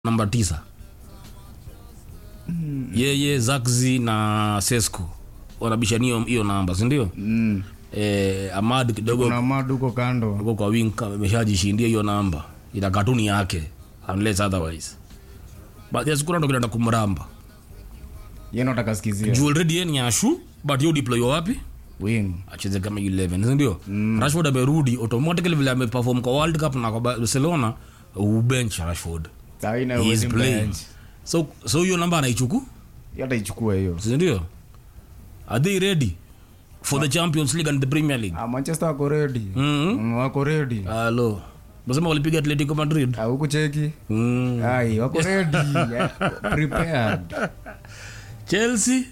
namba tisa yeye Zaxi na Sesco wanabishania hiyo namba sindio Mm. eh, Amad kidogo kuna madu huko kando uko kwa wing ameshajishindia hiyo namba ina katuni yake unless otherwise but yes kuna ndo kinaenda kumramba yeye ndo atakasikizia juu already yeye ni ashu but yo deploy wapi wing acheze kama 11 si ndio Rashford amerudi automatically vile ameperform kwa World Cup na kwa Barcelona ubench Rashford saina he is playing so so hiyo namba anaichuku hata ichukue hiyo si ndio are they ready for the Champions League and the Premier League ah, manchester wako ready Mhm. Mm, wako ready halo nasema walipiga Atletico Madrid Ah, huku cheki mm. ai wako ready Yeah, prepared Chelsea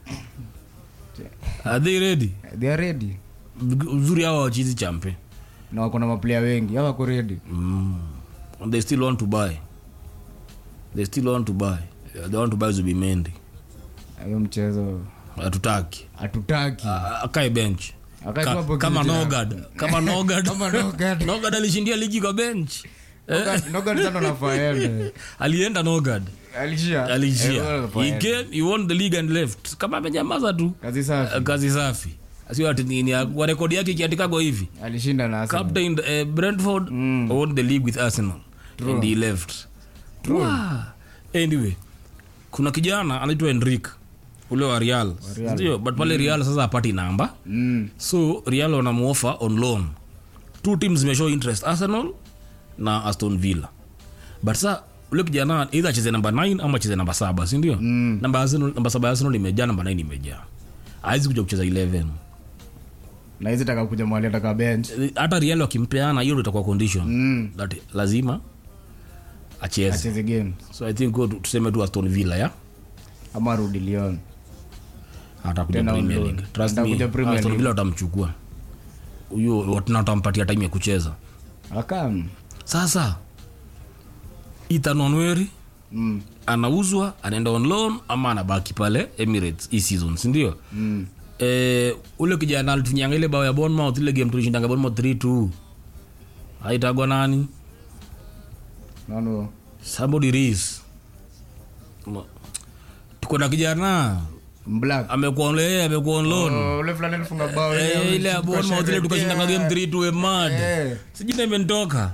are they ready they are ready uzuri hawa wachizi champe na wako na maplayer wengi hao wako ready mm. And they still want to buy they still want to buy they want to buy Zubimendi hiyo mchezo hatutaki hatutaki Ah, akae bench Akae tu Ka, hapo kama kiti Nogard kama Nogard Kama Nogard. Nogard alishindia ligi kwa bench Nogard sana nafaa ende alienda Nogard alishia alishia Eh, nafaa he ende. came he won the league and left kama amenyamaza tu kazi safi Eh, kazi safi sio ati nini kwa rekodi yake ikiandikagwa hivi alishinda na Arsenal. captain uh, Brentford won the league with Arsenal and he left Wow. anyway kuna kijana anaitwa Enrique ule wa Real ndio but pale Real sasa apati namba Mm. so Real wanamuofa on loan two teams zimeshow interest Arsenal na Aston Villa but sa ule kijana either acheze namba 9 ama acheze namba saba si ndio Mm. namba Arsenal namba saba ya Arsenal imejaa namba 9 imejaa hawezi kuja kucheza 11 na hizi taka kuja mwali ataka bench hata Real wakimpeana hiyo ndio itakuwa condition Mm. that lazima acheze acheze game so i think go to- tuseme tu Aston Villa ya ama rudi Lyon atakuja Tena on Premier loan. League trust me Atakuja Premier Aston League. Villa watamchukua huyo watana watampatia time ya kucheza akam sasa Ethan Onweri mm. anauzwa anaenda on loan ama anabaki pale Emirates hii season si ndio mm. eh, ule kijana alitunyanga ile bao ya Bournemouth ile game tulishindanga Bournemouth 3-2 haitagwa nani nano somebody Reese Ma- tuko na kijana black amekuwa on yeye amekuwa on loan Oh, ule fulani alifunga bao Eh, ile ya Bournemouth ile tukashindanga game 3-2 emad Eh. sijina imenitoka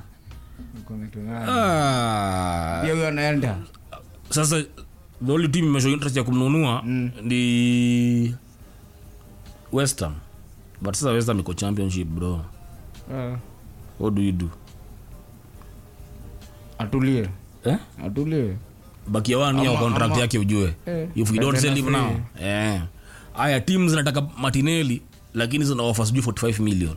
ah pia huyo anaenda sasa the only team imeshow interest ya kumnunua ni West Ham but sasa West Ham iko championship bro Ah. what do you do atulie eh atulie bakia one year Ama- contract ama- yake ujue Eh. if we don't Tena sell him free. now eh haya teams zinataka Martinelli lakini zina offer sijui 45 million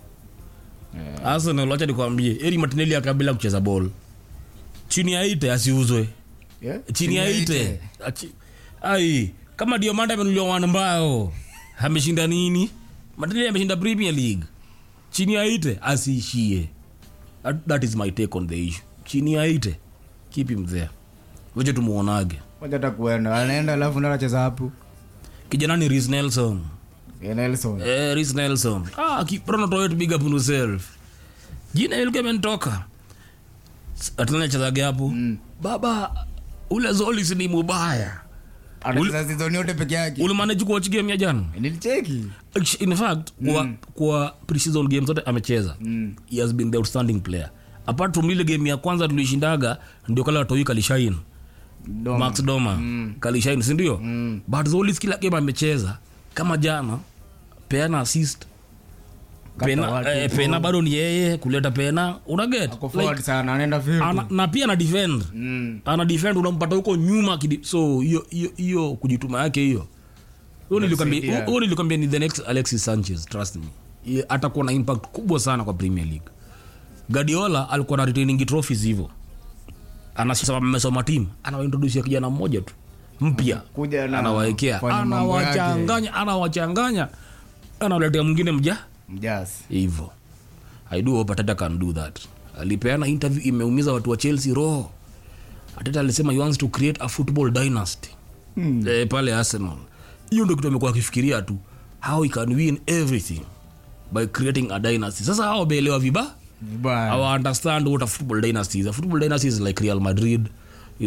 Arsenal acha nikwambie eri Martinelli akabila kucheza ball chini ya ite asiuzwe Yeah? chini ya ite Achi- ai kama diomanda amenuliwa wan mbao ameshinda nini Martinelli ameshinda premier league chini ya ite asiishie that, that is my take on the issue chini ya ite keep him there wacha tumuonage Wacha hata kuenda anaenda alafu ndo anacheza hapo kijana ni Reece Nelson Eh, Nelson eh, Reece Nelson ah kiprono to big up on yourself jina ilikuwa imenitoka atlana chezage hapo baba ule Zolis ni mubaya anacheza season yote peke yake ulimanage kuwatch game ya jana nilicheki in fact kwa, kwa preseason game zote amecheza he has been the outstanding player apart from ile game ya kwanza tulishindaga ndio kala watoi kalishain Doma. max doma kalishain sindio Mm. but Zolis kila game amecheza kama jana peana assist Kata pena, watu eh, tu. pena bado ni yeye kuleta pena unaget Ako forward sana anaenda field ana, na pia ana defend Mm. ana defend unampata huko nyuma kidi, so hiyo hiyo hiyo kujituma yake hiyo huyo nilikwambia Inasaidia. huyo nilikwambia ni the next Alexis Sanchez trust me Ye- atakuwa na impact kubwa sana kwa Premier League Guardiola alikuwa na retaining trophies hivyo anasema amesoma team anawaintroduce kijana mmoja tu mpya Kuja na anawaekea kufanya mambo yake. anawachanganya anawachanganya anawaletea mwingine mja mjasi hivyo i do hope ateta can do that alipeana interview imeumiza watu wa chelsea roho ateta alisema he wants to create a football dynasty Hmm. eh, pale arsenal hiyo ndo kitu amekuwa akifikiria tu how he can win everything by creating a dynasty sasa hao wameelewa viba vibaya our understand what a football dynasty is a football dynasty is like real madrid